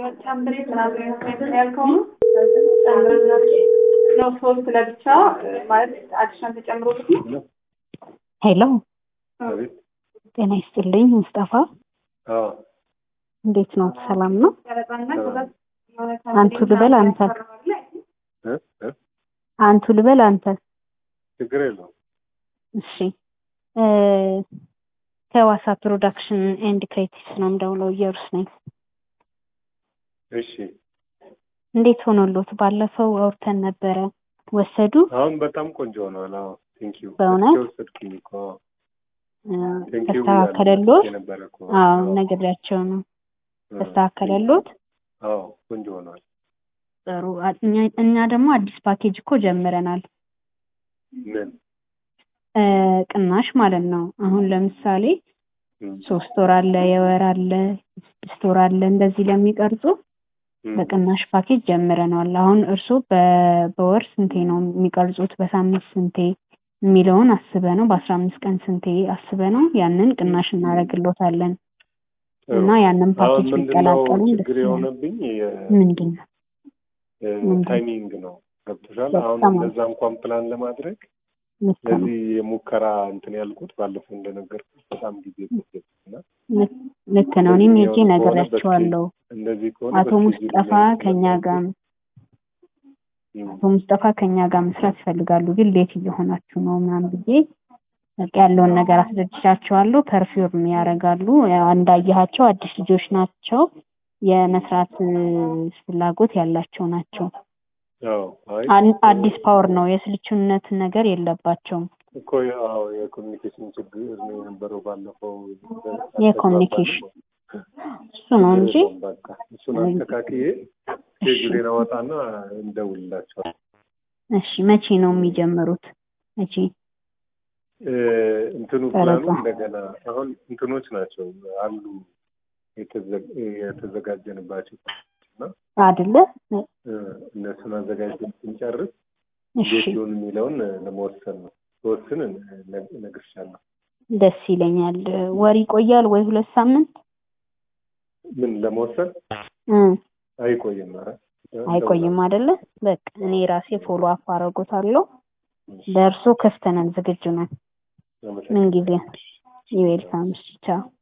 ነው ሶስት ለብቻ ማለት አዲሽናል ተጨምሮበት ነው። ሄሎ አቤት። ጤና ይስጥልኝ ሙስጠፋ፣ አዎ እንዴት ነው? ሰላም ነው? አንቱ ልበል አንተ? እ እ አንቱ ልበል አንተ? ችግር የለውም። እሺ እ ከዋሳ ፕሮዳክሽን ኤንድ ክሬቲቭስ ነው የምደውለው። ኢየሩስ ነኝ። እሺ እንዴት ሆኖሎት? ባለፈው አውርተን ነበረ። ወሰዱ? አሁን በጣም ቆንጆ ሆኗል። አዎ ቴንክ ዩ በእውነት? ወሰድኩኝ እኮ እ ቴንክ ዩ ተስተካከለሎት? የነበረ እኮ አዎ ነግሬያቸው ነው። ተስተካከለሎት? አዎ ቆንጆ ሆኗል። ጥሩ። አ- እኛ እኛ ደግሞ አዲስ ፓኬጅ እኮ ጀምረናል። ምን እ ቅናሽ ማለት ነው። አሁን ለምሳሌ እም፣ ሶስት ወር አለ፣ የወር አለ፣ ስድስት ወር አለ። እንደዚህ ለሚቀርጹ እም፣ በቅናሽ ፓኬጅ ጀምረናል። አሁን እርስዎ በ- በወር ስንቴ ነው የሚቀርጹት? በሳምንት ስንቴ የሚለውን አስበ ነው። በአስራ አምስት ቀን ስንቴ አስበ ነው። ያንን ቅናሽ እናደርግሎታለን ጥሩ። እና ያንን አሁን ፓኬጅ ምንድነው ቢቀላቀሉ ደስ ችግር ይላል። የሆነብኝ ምንድን ነው? ምንድን? ታይሚንግ ነው። ገብቶሻል? አሁን በጣም እንደዛ እንኳን ፕላን ለማድረግ ልክ ነው። ለዚህ የሙከራ እንትን ያልኩት ባለፈው እንደነገርኩት በጣም ጊዜ ፈጀብኝ እና ልክ- ልክ ነው። እኔም ሄጄ ከሆነ ነግሬያቸዋለሁ። እንደዚህ ከሆነ አቶ በስኬጁል ሙስጠፋ ላይ ከኛ ጋር እም፣ አቶ ሙስጠፋ ከኛ ጋር መስራት ይፈልጋሉ፣ ግን ሌት እየሆናችሁ ነው ምናምን ብዬ በቃ ያለውን ነገር አስረድቻቸዋለሁ። ፐርፊውም ያደርጋሉ። ያው እንዳየሃቸው አዲስ ልጆች ናቸው። የመስራት እ፣ ፍላጎት ያላቸው ናቸው። አዎ፣ አይ አን- አዲስ ፓወር ነው። የስልቹነት ነገር የለባቸውም። እኮ አዎ የኮሚኒኬሽን ችግር ነው የነበረው ባለፈው የኮሚኒኬሽን እሱ ነው እንጂ በቃ እሱን አስተካክዬ ስኬጁሌን አወጣና እንደውልላቸዋል። እሺ፣ መቼ ነው የሚጀምሩት? መቼ? እ፣ እንትኑ ፕላኑ ቀረጻ። እንደገና አሁን እንትኖች ናቸው አሉ የተዘ- የተዘጋጀንባቸው እና አይደለ? እ፣ እነሱን አዘጋጅተን ስንጨርስ እሺ፣ እንዴት ይሁን የሚለውን ለመወሰን ነው። ተወስን እነግርሻለሁ። ደስ ይለኛል። ወር ይቆያል ወይ ሁለት ሳምንት? ምን ለመወሰን እ አይቆይም። ኧረ አይቆይም አይደለ? በቃ እኔ ራሴ ፎሎ አፕ አደርጎታለሁ። ለእርሶ ክፍት ነን፣ ዝግጁ ነን። ምን ጊዜ ይዌልካም። ቻው